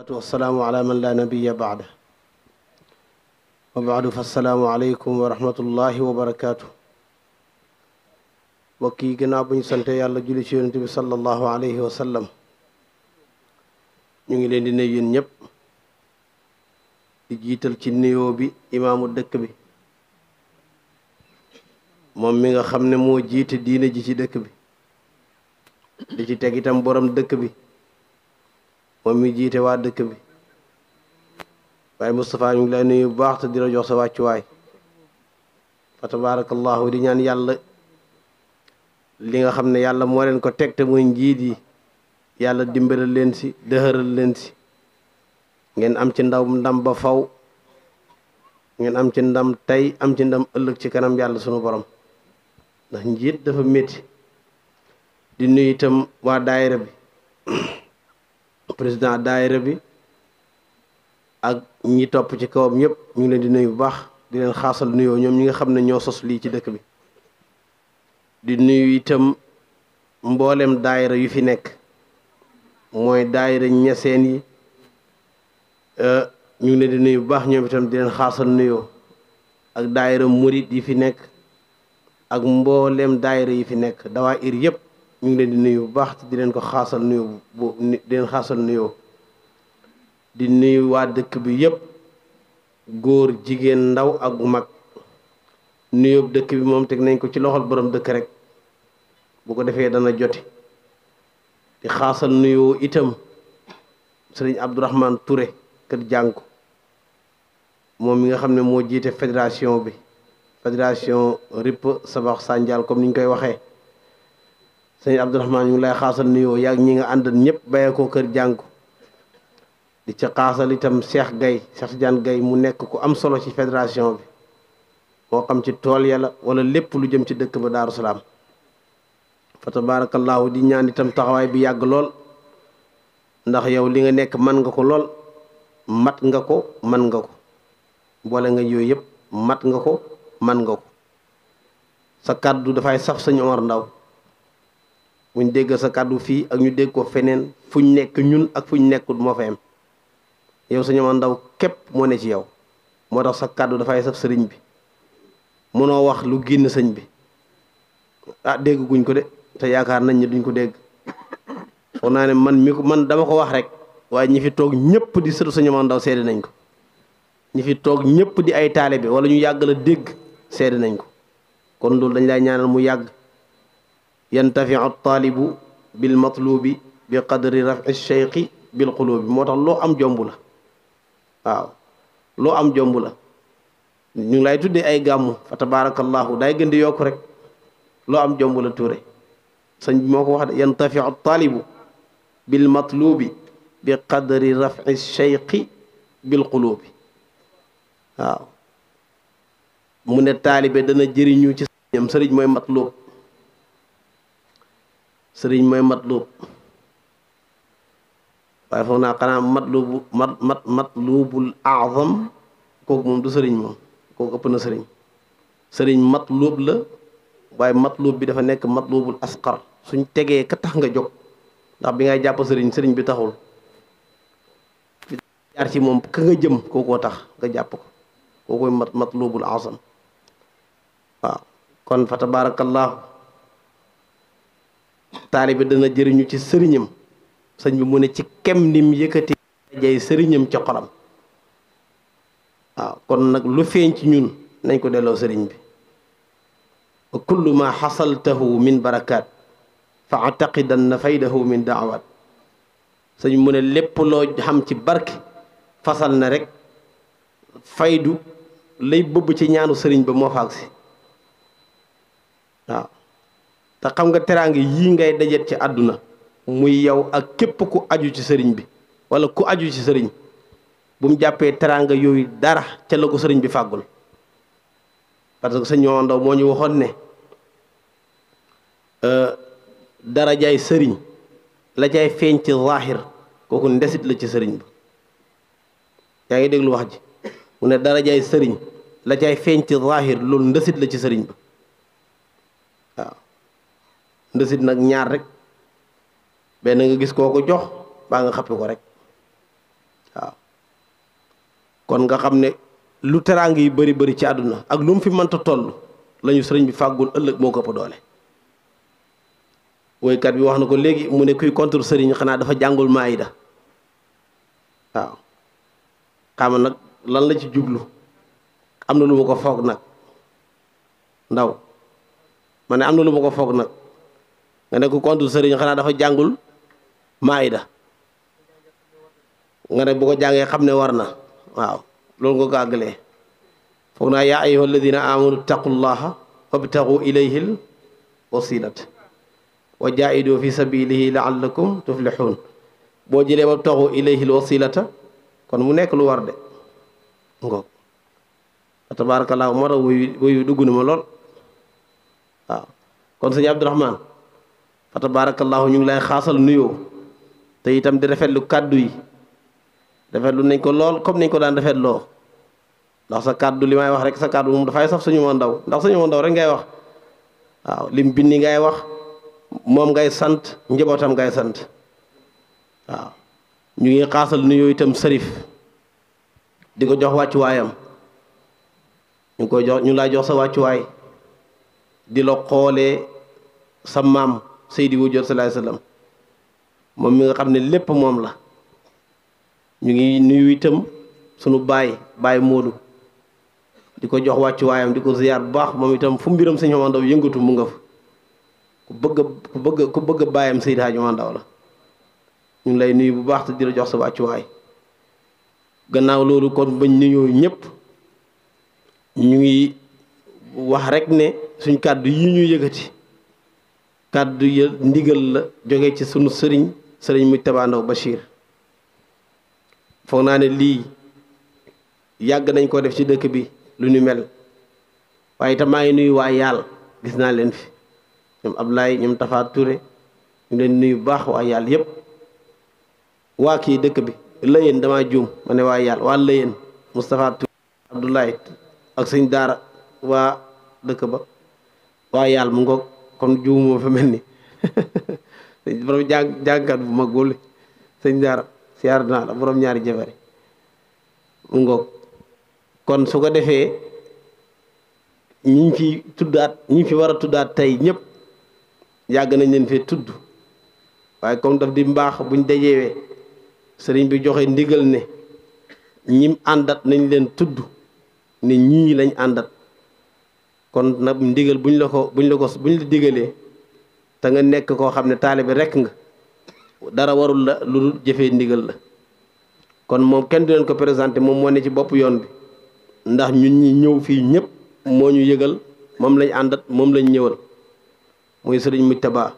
salaatu wassalaamu ala man la nabiya baada wa baadu fa assalaamu aleykum wa rahmatullahi wa barakaatu mbokk yi gannaaw bu ñu sante yàlla julli ci yonent bi sallallahu alayhi wa sallam ñu ngi leen di nuyu yéen ñëpp di jiital ci nuyoo bi imaamu dëkk bi moom mi nga xam ne moo jiite diine ji ci dëkk bi di ci teg itam borom dëkk bi moom mi jiite waa dëkk bi waaye Moustapha ñu ngi lay nuyu bu baax te di la jox sa wàccuwaay fa tabaarakallahu di ñaan yàlla li nga xam ne yàlla moo leen ko teg te muy njiit yi yàlla dimbalal leen si dëxëral leen si ngeen am ci ndaw ndam ba faw ngeen am ci ndam tey am ci ndam ëllëg ci kanam yàlla sunu borom ndax njiit dafa métti di nuyu itam waa daayira bi président daayira bi ak ñi topp ci kawam ñëpp ñu ngi leen di nuyu bu baax di leen xaasal nuyoo ñoom ñi nga xam ne ñoo sos lii ci dëkk bi di nuyu itam mboolem daayira yu fi nekk mooy daayira ñeseen yi ñu ngi leen di nuyu bu baax ñoom itam di leen xaasal nuyoo ak daayira murit yi fi nekk ak mboolem daayira yi fi nekk dawaa ir yëpp ñu ngi leen di nuyu bu baax te di leen ko xaasal nuyoo bu di leen xaasal nuyoo di nuyu waa dëkk bi yëpp góor jigéen ndaw ak mag nuyoo dëkk bi moom teg nañ ko ci loxol borom dëkk rek bu ko defee dana joti di xaasal nuyoo itam sëriñ Abdourahman Touré kër jànku moom mi nga xam ne moo jiite fédération bi fédération ripp sabax sànjal comme ni ñu koy waxee sëriñ Abdourahman ñu ngi lay xaasal nuyoo yaag ñi nga àndal ñëpp bayee ko kër jànku di ci xaasal itam Cheikh Gaye Cheikh Tidiane Gaye mu nekk ku am solo ci fédération bi moo xam ci tool yàlla wala lépp lu jëm ci dëkk ba Daaru Salaam fa tabaarakallaahu di ñaan itam taxawaay bi yàgg lool ndax yow li nga nekk man nga ko lool mat nga ko man nga ko boole nga yooyu yëpp mat nga ko man nga ko sa kàddu dafay saf sañu Omar Ndaw buñ dégg sa kàddu fii ak ñu dégg ko feneen fuñ nekk ñun ak fuñ nekkul moo fa am yow sañu Omar Ndaw képp moo ne ci yow moo tax sa kàddu dafay saf sëriñ bi mënoo wax lu génn sëñ bi ah dégg guñ ko de te yaakaar nañ ne duñ ko dégg foog naa ne man mi ko man dama ko wax rek waaye ñi fi toog ñëpp di sëtu Sëñ Omar Ndaw seede nañ ko ñi fi toog ñëpp di ay taalibe wala ñu yàgg la dégg seede nañ ko kon loolu dañ lay ñaanal mu yàgg yantafiu taalibu bil matlubi bi qadri rafi cheikhi bil qulubi moo tax loo am jomb la waaw loo am jomb la ñu ngi lay tuddee ay gàmmu fa tabarakallahu day gën di yokk rek loo am jomb la tuure sëñ bi moo ko wax de yantafiu taalibu bil matlubi bi qadri rafi cheikhi bil qulubi waaw mu ne taalibe dana jëriñu ci sëriñam sëriñ mooy matlub sëriñ mooy matlub waaye foog naa xanaa matlubu mat mat matlubul azam kooku moom du sëriñ moom kooku ëpp na sëriñ sëriñ matlub la waaye matlub bi dafa nekk matlubul asqar suñ tegee ka tax nga jóg ndax bi ngay jàpp sëriñ sëriñ bi taxul jaar ci moom ka nga jëm kookoo tax nga jàpp ko kookoy mat matlubul azam waaw kon fa tabarakallahu taalibe dana jëriñu ci sëriñam sëñ bi mu ne ci kem nim yëkkati jay sëriñam ci xolam waaw kon nag lu feeñ ci ñun nañ ko delloo sëriñ bi wa kullu ma xasaltahu min barakat fa ataqidan na faydahu min daawat sëñ mu ne lépp loo xam ci barke fasal na rek faydu lay bëbb ci ñaanu sëriñ ba moo faag si waaw te xam nga teraanga yii ngay dajet ci àdduna muy yow ak képp ku aju ci sëriñ bi wala ku aju ci sëriñ bu mu jàppee teraanga yooyu dara ca la ko sëriñ bi fàggul parce que sëñ Omar Ndaw moo ñu waxoon ne dara jaay sëriñ la cay feeñ ci zaahir kooku ndesit la ci sëriñ ba yaa ngi déglu wax ji mu ne dara jaay sëriñ la cay feeñ ci zaahir loolu ndesit la ci sëriñ ba waaw ndesit nag ñaar rek benn nga gis koo ko jox baa nga xappi ko rek kon nga xam ne lu teraanga yi bëri bëri ci àdduna ak lu mu fi mënta toll lañu sëriñ bi fàggul ëllëg moo ko ëpp doole woykat bi wax na ko léegi mu ne kuy contre sëriñ xanaa dafa jàngul maayida waaw xama nag lan la ci jublu am na lu ma ko foog nag ndaw ma ne am na lu ma ko foog nag nga ne ku contre sëriñ xanaa dafa jàngul maayida nga ne bu ko jàngee xam ne war na waaw loolu nga ko àggalee foog naa yaa ayyuha alladina amanu taqullaha wabtagu ilayhi l wasilat wa jaahidu fi sabilihi laallakum tuflihun boo jëlee wabtagu ilayhi l wasilata kon mu nekk lu war de ngoog tabarakallahu moo tax wuyu wuyu dugg na ma lool waaw kon sëñ Abdourahman fa tabarakallahu ñu ngi lay xaasal nuyoo te itam di rafetlu kàddu yi rafetlu nañ ko lool comme niñ ko daan rafetloo ndax sa kàddu li may wax rek sa kàddu moom dafay sax suñu ma ndaw ndax suñu ma ndaw rek ngay wax waaw lim bindi ngay wax moom ngay sant njabootam ngay sant waaw ñu ngi xaasal nuyoo itam sërif di ko jox wàccuwaayam ñu ngi koy jox ñu lay jox sa wàccuwaay di la xoolee sa maam Seydi Wujjoot salaay sallam moom mi nga xam ne lépp moom la ñu ngi nuyu itam sunu baay baay Moodu di ko jox wàccuwaayam di ko ziyaar bu baax moom itam fu mbiram sëñ Omar Ndaw yëngatu mu nga fa ku bëgg ku bëgg ku bëgg baayam Seydi Hadji Omar Ndaw la ñu ngi lay nuyu bu baax te di la jox sa wàccuwaay gannaaw loolu kon bañ nuyoo ñëpp ñu ngi wax rek ne suñ kàddu yi ñu yëkkati kàddu ya ndigal la jóge ci sunu sëriñ sëriñ Mujtaba Ndaw Bachir foog naa ne lii yàgg nañ ko def ci dëkk bi lu ñu mel waaye itam maa ngi nuyu waa yàlla gis naa leen fi ñoom Ablaye ñoom Tafa Touré ñu leen nuyu bu baax waa yàlla yëpp waa kii dëkk bi lëyeen damaa juum ma ne waa yàlla waa lëyeen Moustapha Touré Abdoulaye ak sëñ daara waa dëkk ba waa yàlla mu ngoog kon juumoo fa mel ni borom jàng jàngkat bu mag boole sëñ daara siyaar naa la borom ñaari jafari mu ngoog kon su ko defee ñi fi tuddaat ñi fi war a tuddaat tey ñëpp yàgg nañ leen fee tudd waaye comme daf di mbaax buñ dajewee sëriñ bi joxe ndigal ne ñim àndat nañ leen tudd ne ñii lañ àndat kon nag ndigal buñ la ko buñ la ko buñ la digalee te nga nekk koo xam ne taalibe rekk nga dara warul la lu dul jëfee ndigal la kon moom kenn du leen ko présenté moom moo ne ci bopp yoon bi ndax ñun ñi ñëw fii ñëpp moo ñu yëgal moom lañ àndat moom lañ ñëwal muy sëriñ Mujtaba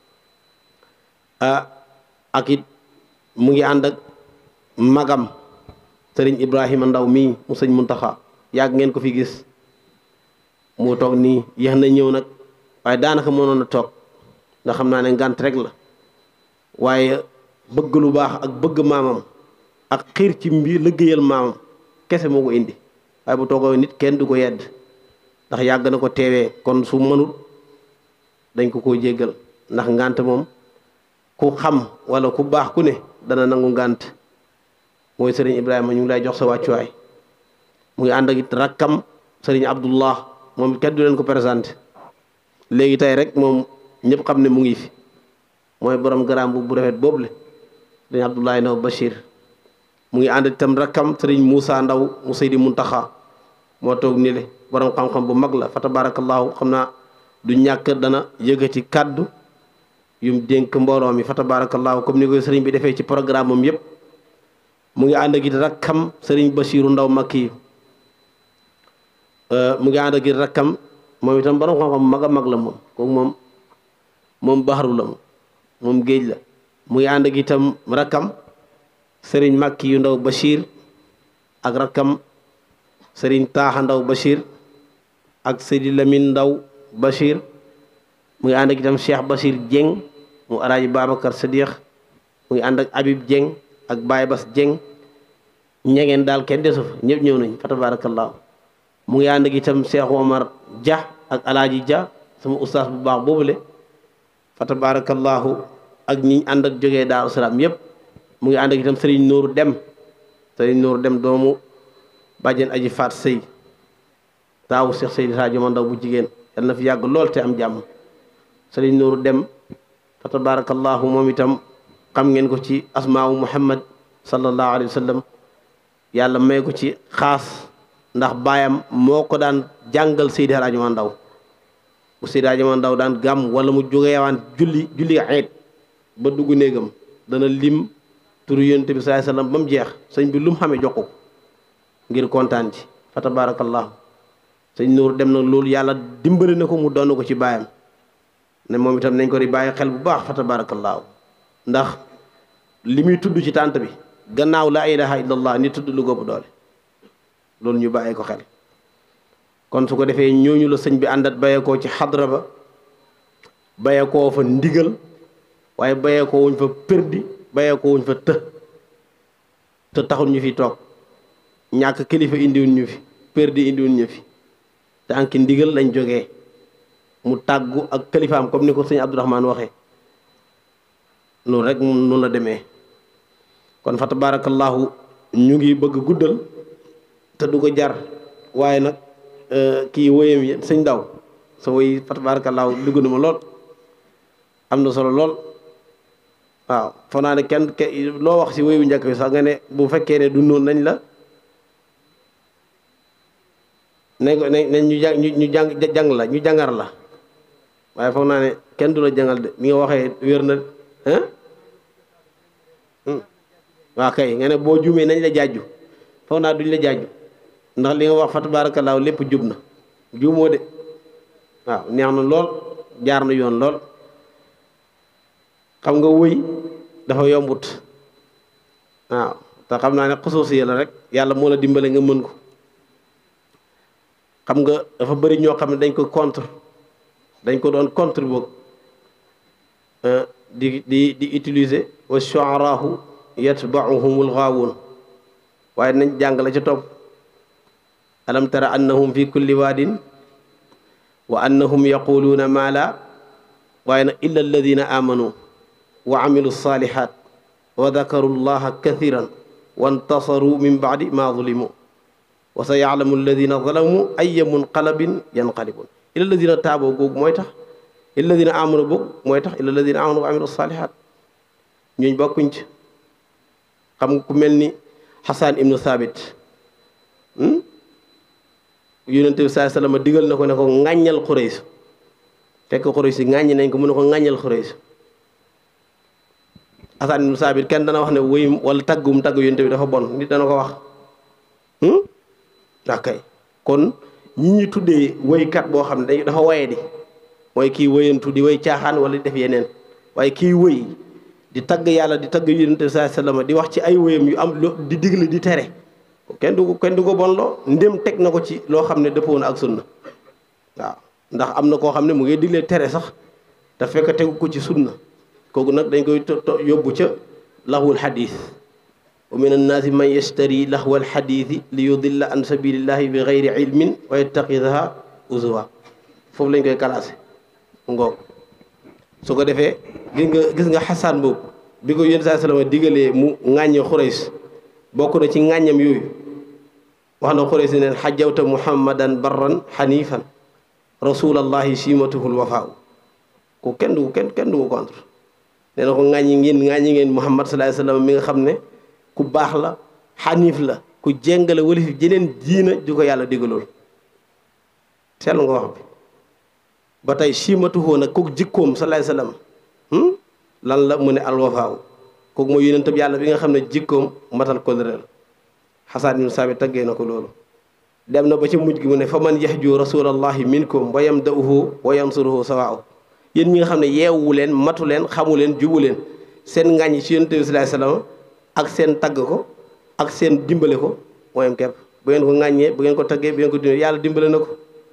ah ak it mu ngi ànd ak magam sëriñ Ibrahima Ndaw mii mu sëñ Muntaxa yàgg ngeen ko fi gis mu toog nii yéex na ñëw nag waaye daanaka mënoon a toog nga xam naa ne ngànt rek la waaye bëgg lu baax ak bëgg maamam ak xiir ci mbir liggéeyal maamam kese moo ko indi waaye bu toogoo nit kenn du ko yedd ndax yàgg na ko teewee kon su mënul dañ ko koo jéggal ndax ngànt moom ku xam wala ku baax ku ne dana nangu ngànt mooy sëriñ Ibrahima ñu ngi lay jox sa wàccuwaay mu ngi ànd ak it rakkam sëriñ Abdullah moom kenn du leen ko présenté léegi tey rek moom ñëpp xam ne mu ngi fi mooy borom garaam bu bu rafet boobu le sëriñ Abdoulaye Ndaw Bachir mu ngi ànd itam rakkam sëriñ Moussa Ndaw mu Seydi Muntaxa moo toog ni le borom xam-xam bu mag la fa tabarakallahu xam naa du ñàkk dana yëkkati kàddu yum dénk mbooloo mi fa tabarakallahu comme ni koy sëriñ bi defee ci programme moom yëpp mu ngi ànd ak it rakkam sëriñ Bachiru Ndaw Makki mu ngi ànd ak it rakkam moom itam borom xam-xam mag a mag la moom kooku moom moom baxaru la moom moom géej la mu ngi ànd ak itam rakkam sëriñ Makki yu Ndaw Bachir ak rakkam sëriñ Taaxa Ndaw Bachir ak Seydi Lamine Ndaw Bachir mu ngi ànd ak itam Cheikh Bachir Dieng mu alaaji Babacar Sadiq mu ngi ànd ak Habib Dieng ak Baye Bas Dieng ñegeen daal kenn desu fa ñëpp ñëw nañ fa tabarakallahu mu ngi ànd ak itam Cheikh Omar Dia ak alaaji Dia sama ustaas bu baax boobule fa tabarakallahu ak ñi ànd ak jógee Daaru Salaam yëpp mu ngi ànd ak itam Serigne Nour Dem Serigne Nour Dem doomu bàjjen aji faat sëy taawu Cheikh Seydi Sadio Mandaw bu jigéen yal na fi yàgg lool te am jàmm sëriñ Nuuru dem fa tabarakallahu moom itam xam ngeen ko ci asmaawu muhammad sallallahu alayhi wa sallam yàlla may ko ci xaas ndax baayam moo ko daan jàngal Seydi Hadji Mandaw bu Seydi Hadji Mandaw daan gàmm wala mu jógeewaan julli julli ayit ba dugg néegam dana lim turu yonent bi sallallahu alayhi wa sallam ba mu jeex sëñ bi lu mu xamee jox ko ngir kontaan ci fa tabarakallahu sëñ Nuur dem na loolu yàlla dimbali na ko mu doon ko ci baayam ne moom itam nañ ko di bàyyi xel bu baax fa tabaarakallaahu ndax li muy tudd ci tànt bi gannaaw laa ilaha illallah ni tudd lu góob doole loolu ñu bàyyi ko xel kon su ko defee ñooñu la sëñ bi àndat bàyyeekoo ci xadra ba bàyyeekoo fa ndigal waaye bàyyeekoo wuñ fa perdi bàyyeekoo wuñ fa të te taxul ñu fi toog ñàkk kilifa indiwuñ ñu fi perdi indiwuñ ñu fi tànki ndigal lañ jógee mu tàggu ak kalifaam comme ni ko sëñ Abdourahmane waxee noonu rek noonu la demee kon fa tabarakallahu ñu ngi bëgg guddal te du ko jar waaye nag kii woyam yi sëñ daw sa woy fa tabarakallahu dugg na ma lool am na solo lool waaw foog naa ne kenn loo wax si woyu njëkk bi sax nga ne bu fekkee ne du noonu nañ la nañ ko nañ ñu jàng ñu jàng jàng la ñu jàngar la waaye foog naa ne kenn du la jàngal de mi nga waxee wér na ah waaw kay nga ne boo juumee nañ la jaaju foog naa duñ la jaaju ndax li nga wax fa tabaarakallaahu lépp jub na juumoo de waaw neex na lool jaar na yoon lool xam nga wëy dafa yombut waaw te xam naa ne xusuusi la rek yàlla moo la dimbale nga mën ko xam nga dafa bëri ñoo xam ne dañ ko contre dañ ko doon contre boog di di di utiliser wa shu'araahu yatba'uhumul ghaawun waaye nañ jàng la ca topp alam tara annahum fi kulli waadin wa annahum yaquluuna maa laa waaye nag illa alladina amanu wa amilu salihat wa dakaru llaha kathiran wa intasaru min baadi ma zulimu wa sa yaalamu alladina zalamu aya munqalabin yanqalibun illa alladina taaboo googu mooy tax illa alladina amanu boog mooy tax illa alladina amanu wa amilu salihat ñooñ bokkuñ ci xam nga ku mel ni xasaan ibnu thabit yonente bi saa sallam digal na ko ne ko ŋàññal xurays fekk xurays yi ŋàññi nañ ko mu ne ko ŋàññal xurays xasaan ibnu thabit kenn dana wax ne wéyum wala taggum tagg yonente bi dafa bon nit dana ko wax akay kon ñi ñuy tuddee woykat boo xam ne dafa waye di mooy kii wëyantu di way caaxaan wala di def yeneen waaye kii wëy di tagg yàlla di tagg yonente bi saa sallam di wax ci ay wëyam yu am di digle di tere kenn du ko kenn du ko bon loo ndém teg na ko ci loo xam ne dëppoo na ak sunna waaw ndax am na koo xam ne mu ngi digle tere sax te fekk tegu ko ci sunna kooku nag dañ koy yóbbu ca lahwul xadis wa min annaasi man yashtari lahwal xadiisi li yudilla an sabilillahi bi gayri ilmin wa yattaxidaha usuwa foofu lañ koy classé ngoog su ko defee gis nga gis nga xasaan boobu bi ko yéen saa salama digalee mu ŋàññe xurays bokk na ci ŋàññam yooyu wax na xuraysi neen xajawta muhammadan barran xanifan rasulallahi simatuhul wafaaw ku kenn du kenn kenn du ko contre nee na ko ŋàññi ngeen ŋàññi ngeen muhammad sallallahu alayhi wasallam mi nga xam ne ku baax la xanif la ku jéngale wala fi jeneen diina ju ko yàlla digalool seetlu nga wax bi ba tey simatuhoo nag kooku jikkoom sallallahu alayhi wasallam lan la mu ne alwafaaw kooku mooy yonent bi yàlla bi nga xam ne jikkoom matal kóllëre la xasaan ibnu saabit taggee na ko loolu dem na ba ci mujj gi mu ne fa man yahju rasulallahi minkum wa yamda'uhu wa yansuruhu sawaaw yéen ñi nga xam ne yeewu leen matu leen xamu leen jubu leen seen ngàññ ci yonent bi sallallahu alayhi wasallam ak seen tagg ko ak seen dimbale ko mooyam kepp bu ngeen ko ŋàññee bu ngeen ko taggee bu ngeen ko dimbale yàlla dimbale na ko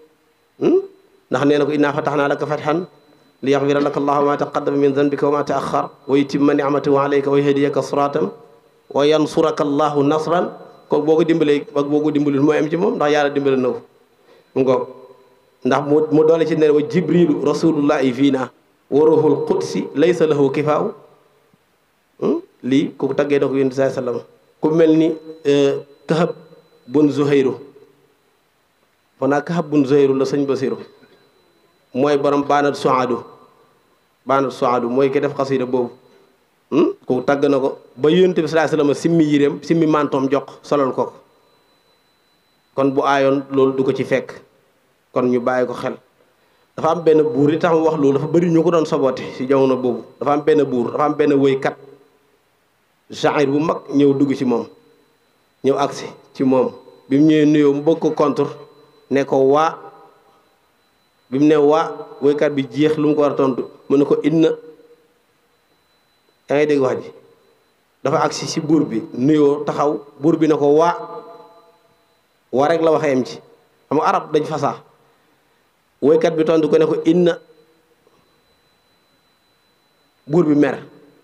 ndax nee na ko innaa fatahnaa laka fathan li yaxfira laka allahu ma taqaddama min zanbika wa ma taaxar wa yutimma nicmatahu alayka wa yahdiyaka siratan wa yansuraka allahu nasran kooku boo ko dimbalee ak boo ko dimbalul mooy am ci moom ndax yàlla dimbale na ko mu ngoog ndax mu mu doole ci ne wa jibrilu rasulullahi fii naa wa ruhul qudsi laysa lahu kifaaw lii kooku taggee na ko yonent saa sallam ku mel ni kahab bun zuhayru fanaa kaxab bun zuhayru la sëñ basiru mooy borom baanat soadu baanat soadu mooy ki def xasida boobu ku tagg na ko ba yonent bi sallallahu alayhi wasallam simmi yiréem simmi mantoom jox solal ko ko kon bu aayoon loolu du ko ci fekk kon ñu bàyyi ko xel dafa am benn buur li tax mu wax loolu dafa bëri ñu ko doon saboté ci jamono boobu dafa am benn buur dafa am benn wëykat genre bu mag ñëw dugg ci moom ñëw agsi ci moom bi mu ñëwee nuyoo mu bëgg ko contre ne ko waa bi mu ne waa wëykat bi jeex lu mu ko war a tontu mu ne ko inna yaa ngi dégg wax ji dafa agsi ci buur bi nuyoo taxaw buur bi ne ko waa waa rek la waxee am ci xam nga arab dañ fasaa woykat bi tontu ko ne ko inna buur bi mer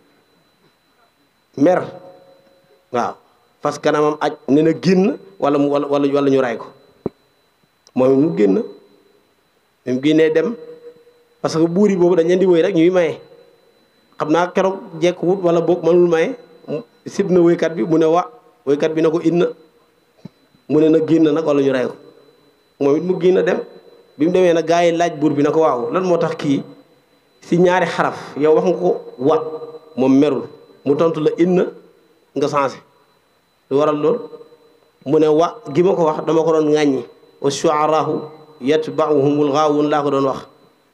mer waaw parce que kanamam aj ne na génn wala mu wala wala ñu ray ko moom mu génn mu génnee dem parce que buur yi boobu dañ leen di woy rek ñuy maye xam naa keroog jekkuwut wala boog mënul maye sib na woykat bi mu ne wa woykat bi ne ko inna mu ne na génn nag wala ñu ray ko moom it mu génn dem bi mu demee nag gaa yi laaj buur bi na ko waaw lan moo tax kii si ñaari xaraf yow wax nga ko wa moom merul mu tontu la inna nga changé lu waral lool mu ne wa gi ma ko wax dama ko doon ŋàññi wa shu'araahu yatba'uhumul ghaawuun laa ko doon wax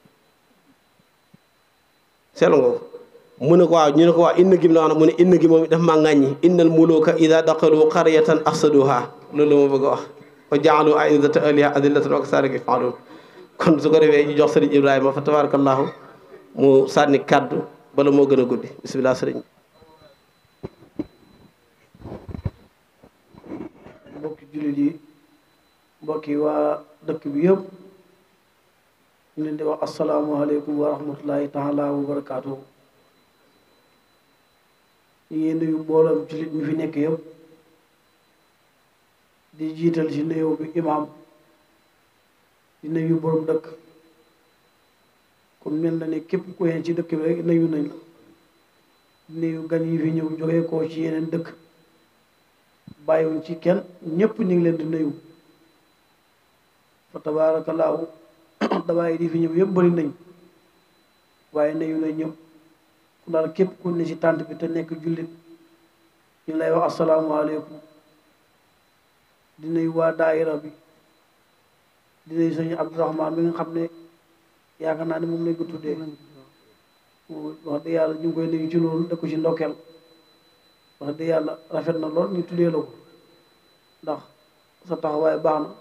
seetlu nga ko mu ne ko waaw ñu ne ko waaw inna gi mu la wax mu ne inna gi moom daf maa ŋàññi innal muluuka idaa daqalu qaryatan afsaduhaa loolu la ma bëgg a wax wa ja'alu a'izzata ahlihaa adillatan wa kazaalika yaf'aluun kon su ko defee ñu jox sëriñ Ibrahima fa tabarakallahu mu sànni kàddu bala moo gën a guddi bisimilah sëriñ mbokki jullit yi mbokki waa dëkk bi yëpp ñu leen di wax asalaamualeykum wa rahmatullahi taala wa barakaatu ñu ngi nuyu mbooloom jullit mi fi nekk yëpp di jiital ci nuyoo bi imaam di nuyu borom dëkk kon mel na ne képp ku yeen ci dëkk bi rek nuyu nañ la di nuyu gan yi fi ñëw jógee koo ci yeneen dëkk bàyyiwuñ ci kenn ñëpp ñu ngi leen di nuyu fa tabaarakallaahu dawaay di fi ñëw yëpp bëri nañ waaye nuyu nañ ñëpp ku daal képp ku ne ci tànt bi te nekk jullit ñu lay wax asalaamualeykum di nuyu waa daayira bi di nuyu sëñ Abdourahman bi nga xam ne yaakaar naa ne moom lañ ko tuddee wax dëgg yàlla ñu ngi koy nuyu ci loolu da ko ci ndokkeel wax dëgg yàlla rafet na lool ñu tuddee la ko ndax sa taxawaay baax na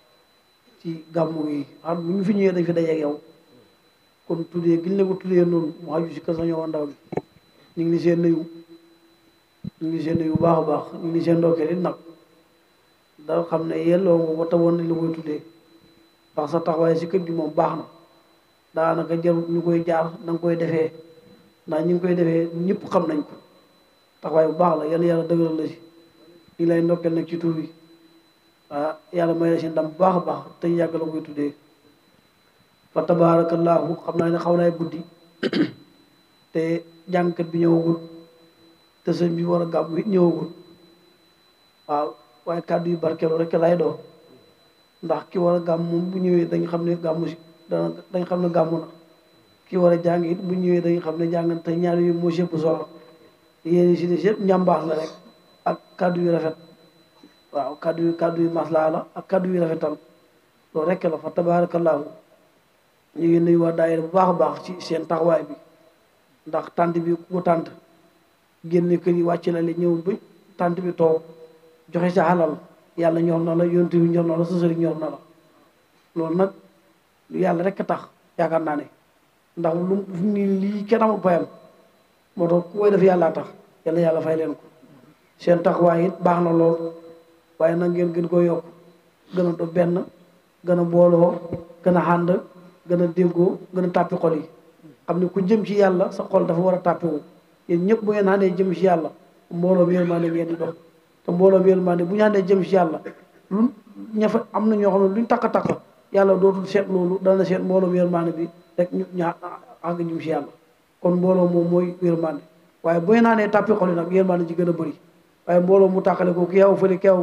ci gàmmu gi xam bu ñu fi ñëwee dañ fi dajeeg yow kon tuddee giñ la ko tuddee noonu mu xaju si kër sa ñëw ndaw bi ñu ngi seen nuyu ñu ngi seen nuyu bu baax a baax ñu ngi seen ndokkeel it nag da xam ne yelloo nga ko tawoon nañ la koy tuddee ndax sa taxawaay si kër gi moom baax na daanaka jarul ñu koy jaar da nga koy defee ndax ñu ngi koy defee ñëpp xam nañ ko taxawaay bu baax la yal na yàlla dëgëral la si ñu lay ndokkeel nag ci tur bi ah yàlla may la si ndam bu baax a baax te ñu yàgg la koy tuddee fa tabaarakallaahu xam naa ne xaw naay guddi te jàngkat bi ñëwagul te sëñ bi war a gàmm it ñëwagul waaw waaye kàddu yu barkeelu rek lay doon ndax ki war a gàmm moom bu ñëwee dañ xam ne gàmmu si dana dañ xam ne gàmmu na ki war a jàng it bu ñëwee dañ xam ne jàng te ñaar yu moo sëpp solo yéen si des yëpp njàmbaax la rek ak kàddu yu rafet waaw kàddu yu kàddu yu maslaa la ak kàddu yu rafetal loolu rek la fa tabaarakallaahu ñu ngi nuyu waa daayira bu baax a baax ci seen taxawaay bi ndax tànt bi ku ko tànt génne kër yi wàcc la li ñëw ba tànt bi toog joxe sa xalal yàlla ñor na la yontu bi ñor na la sa sëriñ ñor na la loolu nag yàlla rek a tax yaakaar naa ne ndax lu ni lii kenn amul payam moo tax ku koy def yàllaa tax yàlla yàlla fay leen ko seen taxawaay it baax na lool waaye nag ngeen gën ko yokk gën a do benn gën a booloo gën a ànd gën a déggoo gën a tàppi xol yi xam ne ku jëm ci yàlla sa xol dafa war a tàppiwu yéen ñëpp bu ngeen àndee jëm ci yàlla mbooloo bi yërmande ngeen di dox te mbooloo bi yërmande bu ñu àndee jëm ci yàlla lu ña fa am na ñoo xam ne luñ takk takk yàlla dootul seet loolu dana seet mbooloo bi yërmande bi rek ñu ñaa àgg jëm ci yàlla kon mbooloo moom mooy yërmande waaye bu ngeen àndee tàppi xol yi nag yërmande ci gën a bëri waaye mbooloo mu tàqale ko ki yaw fële ki yaw fële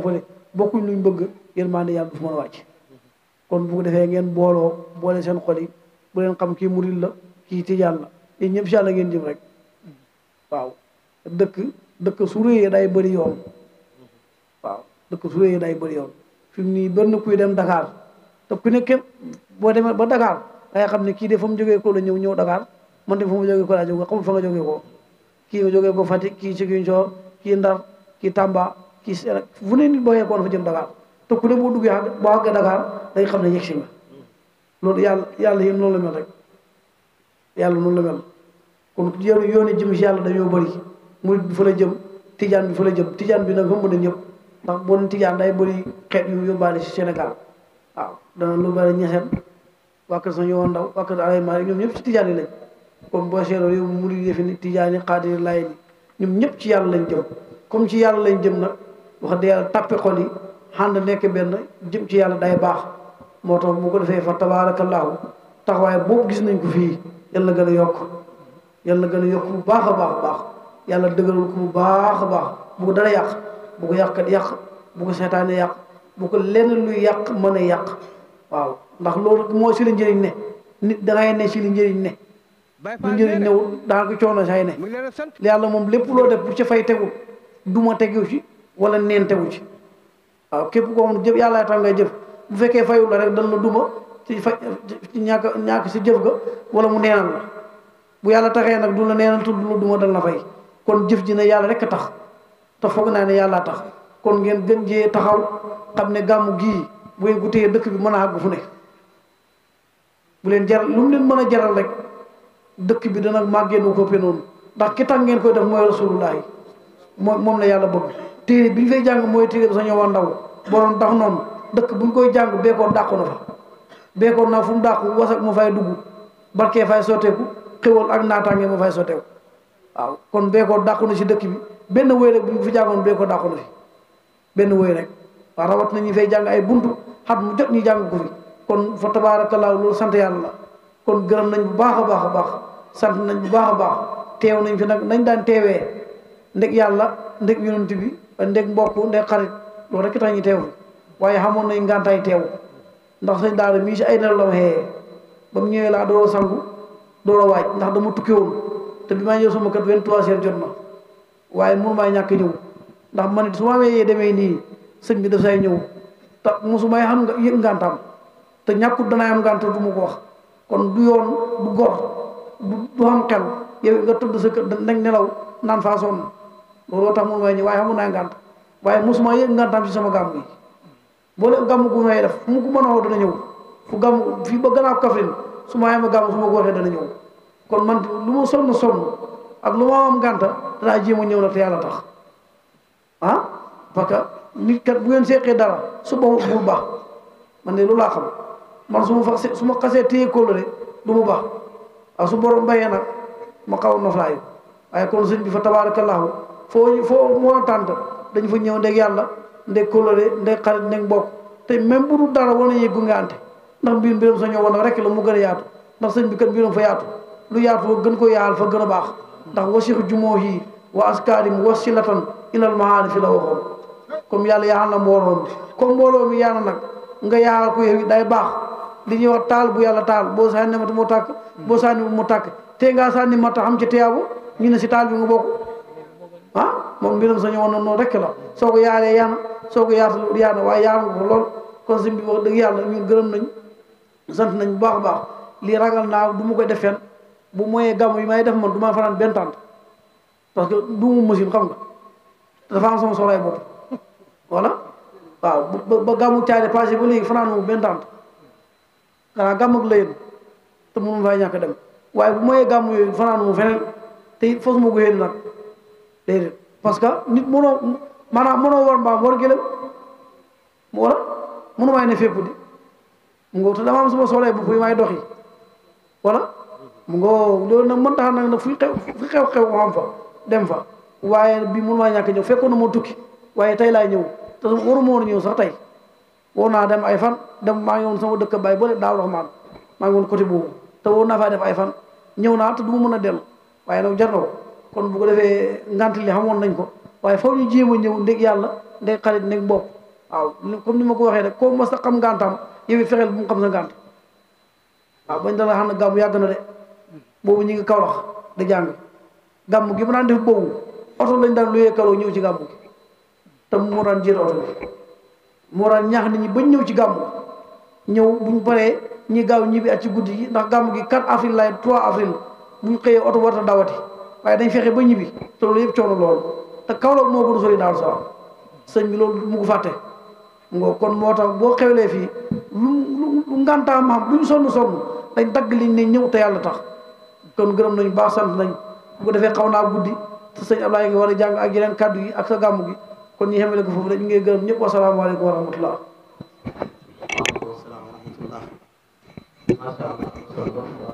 bokkuñ luñ bëgg yërmande yàlla du fa mën a wàcc kon bu ko defee ngeen booloo boole seen xol yi bu leen xam kii murid la kii tijaan la yéen ñëpp si yàlla ngeen jëm rek waaw dëkk dëkk su réyee day bëri yoon waaw dëkk su réyee day bëri yoon fi mu nii benn kuy dem Dakar te ku ne képp boo demee ba Dakar dangay xam ne kii de fa mu jógee ko la ñëw ñëw Dakar man de fa mu jógee ko laa jógee xamul fa nga jógee ko kii nga jógee ko Fatick kii Ziguinchor kii Ndar kii Tamba kii Sénégal fu ne nit boo yeekoon dafa jëm Dakar te ku ne boo duggee boo àggee Dakar day xam ne yegg si nga loolu yàlla yàlla yéen noonu la mel rek yàlla noonu la mel kon yoon yooni jëm si yàlla dañoo bëri murid bi fa la jëm tijaan bi fa la jëm tijaan bi nag xam na ñëpp ndax boo nee tijaan day bëri xeet yu yóbbaale si Sénégal waaw dana lu bëri ñeseen waa kër sa yowoon ndaw waa kër alay maalik ñoom ñëpp ci tijaan yi lañ comme boo seetloo yow murid yi fi ni tijaan yi xaadir laay ni ñoom ñëpp ci yàlla lañ jëm comme ci yàlla lañ jëm nag wax dëgg yàlla tàppe xol yi xànd nekk benn jëm ci yàlla day baax moo tax bu ko defee fa tabaarakallaahu taxawaay boobu gis nañ ko fii yàlla gën a yokk yàlla gën a yokk bu baax a baax a baax yàlla dëgëral ko bu baax a baax bu ko dara yàq bu ko yàqkat yàq bu ko seetaane yàq bu ko lenn luy yàq mën a yàq waaw ndax loolu moo si la njëriñ ne nit dangay ne si li njëriñ ne lu njëriñ newul daa ko coono say ne yàlla moom lépp loo def bu ci fay tegu duma tegu ci wala neen tegu ci waaw képp koo xam ne jëf yàlla tax ngay jëf bu fekkee fayul la rek dan la duma ci fa ci ñàkk ñàkk si jëf ga wala mu neenal la bu yàlla taxee nag du la neenal tudd la duma dal na fay kon jëf ji ne yàlla rek a tax te foog naa ne yàllaa tax kon ngeen gën jee taxaw xam ne gàmmu gii bu ngeen ko téye dëkk bi mën a àgg fu ne bu leen jaral lu mu leen mën a jaral rek dëkk bi dana màggee nu ko noonu ndax ki tax ngeen koy def mooy rasulullah yi moom moom la yàlla bëgg téere bi ñu fay jàng mooy téere bi sa ñëwoon ndaw boroom tax noonu dëkk bu ñu koy jàng beekoon dàqu na fa beekoon naa fu mu dàqu wasak mu fay dugg barkee fay sotteeku xéwal ak naataange mu fay sotteeku waaw kon beekoon dàqu na si dëkk bi benn wéy rek bu ñu fi jàngoon beekoon dàqu na fi benn wéy rek waaw rawat na ñu fay jàng ay buntu xat mu jot ñu jàng ko fi kon fa tabaarakallaahu loolu sant yàlla la kon gërëm nañ bu baax a baax a baax sant nañ bu baax a baax teew nañ fi nag nañ daan teewee ndeg yàlla ndeg yonent bi ndeg mbokk ndeg xarit loolu rek tax ñu teew fi waaye xamoon nañ ngàntaay teew ndax sëñ daara mii si ay nelaw la ma xëyee ba mu ñëwee laa door a sangu door a waaj ndax dama tukki woon te bi maa ñëw sama kër vingt-trois heures jot na waaye mënu maa ñàkk ñëw ndax man it su ma amee demee nii sëñ bi daf say ñëw te mosu may xam nga yëg ngàntam te ñàkkut danay am ngànt du ma ko wax kon du yoon du gor du du xam xel yow nga tëdd sa kër nag nelaw naan faa sonn looloo tax mënu may ñëw waaye xamu naa ngànt waaye mosuma yëg ngàntam si sama gàmm yi boo leen gàmm gu may def fu mu ko mën a woo dana ñëw fu gàmm fii ba gannaaw Kaffrine su ma yema gàmm su ma ko waxee dana ñëw kon man lu ma sonn sonn ak lu ma am ngànta danaa jéem a ñëw nag te yàlla tax ah parce que nit kat bu ngeen seqee dara su boobu bul baax man de loolu laa xam man su ma fa su ma xasee téye kóllëre du mu baax waaw su borom bayee nag ma xaw a noflaayu waaye kon sëñ bi fa tabaarakallaahu foo foo moo tànt dañu fa ñëw ndeg yàlla ndeg kóllëre ndeg xarit ndeg mbokk te même bu dul dara wane yëggu nga ante ndax mbir mbiram sa ñëw woon rek la mu gën a yaatu ndax sëñ bi kat mbiram fa yaatu lu yaatu fa gën ko yaal fa gën a baax ndax wasix jumoo yi wa askaarim wasilatan ilal mahaani fi la waxoon comme yàlla yaal na mbooloo mi comme mbooloo mi yaana nag nga yaal ko yow day baax li ñuy wax taal bu yàlla taal boo sànni mata mu tàkk boo sànni mu tàkk te ngaa sànni mata xam ci tiyaabu ñu ne si taal bi nga bokk ah moom mbiram sa ñëwoon na noonu rek la soo ko yaalee yaana soo ko yaatu yaana waaye yaal nga ko lool kon sëñ bi wax dëgg yàlla ñun gërëm nañ sant nañ bu baax a baax lii ragal naa du ma koy def fenn bu moyee gàmm yi may def man du ma fanaan benn tànt parce que du mu machine xam nga dafa am sama soxlaay bopp voilà waaw ba ba gàmmu caare passé ba léegi fanaan mu benn tànt xanaa gàmm ak layeen te mënu fay ñàkk dem waaye bu moyee gàmm yooyu fanaan mu feneen te it fos ma ko yéen nag déedéet parce que nit mënoo maanaam mënoo war mbaam war gëlëm mu wala mënu may ne fépp di mu ngoo te dama am sama soxlaay bopp yi may doxi wala mu ngoo loolu nag mën tax nag nag fu xew fu xew-xew mu am fa dem fa waaye bi mënu maa ñàkk ñëw fekkoon na moo tukki waaye tey laay ñëw te waru ma woon ñëw sax tey woo naa dem ay fan dem maa ngi woon sama dëkk bay ba daaw raxmaan maa ngi woon côté boobu te woo naa faa def ay fan ñëw naa te du ma mën a dellu waaye nag jar na ko kon bu ko defee ngant li xamoon nañ ko waaye faw ñu jéem a ñëw ndég yàlla ndég xarit ndég bopp waaw comme ni ma ko waxee rek koo mos a xam ngantam yow it fexeel bu mu xam sa ngant waaw bañ dala xam ne gàmmu yàgg na de boobu ñu ngi Kawlax di jàng gàmm gi mu daan def boobu oto lañ daan luyee kaloo ñëw ci gàmm gi te moo daan jiite oto bi moo daan ñaax nit ñi bañ ñëw ci gàmm ñëw buñ paree ñi gaaw ñibbi at ci guddi gi ndax gàmm gi 4 avril lay 3 avril buñ xëyee oto warta dawati waaye dañ fexe ba ñibbi te loolu yëpp coono loolu te Kaolack moo gën a sori daal sa sëñ bi loolu mu ko fàtte ngo kon moo tax boo xewlee fii lu lu lu ngantaa maam lu ñu sonn sonn dañ dagg liñ ne ñëw te yàlla tax kon gërëm nañu baax sant nañ bu ko defee xaw naa guddi te sëñ Ablaye ngi war a jàng ak yeneen kàddu yi ak sa gàmm gi kon ñu xamale ko foofu rek ñu ngi gërëm ñëpp wasalaamaaleykum wa rahmatullah waaleykum salaam wa rahmatullah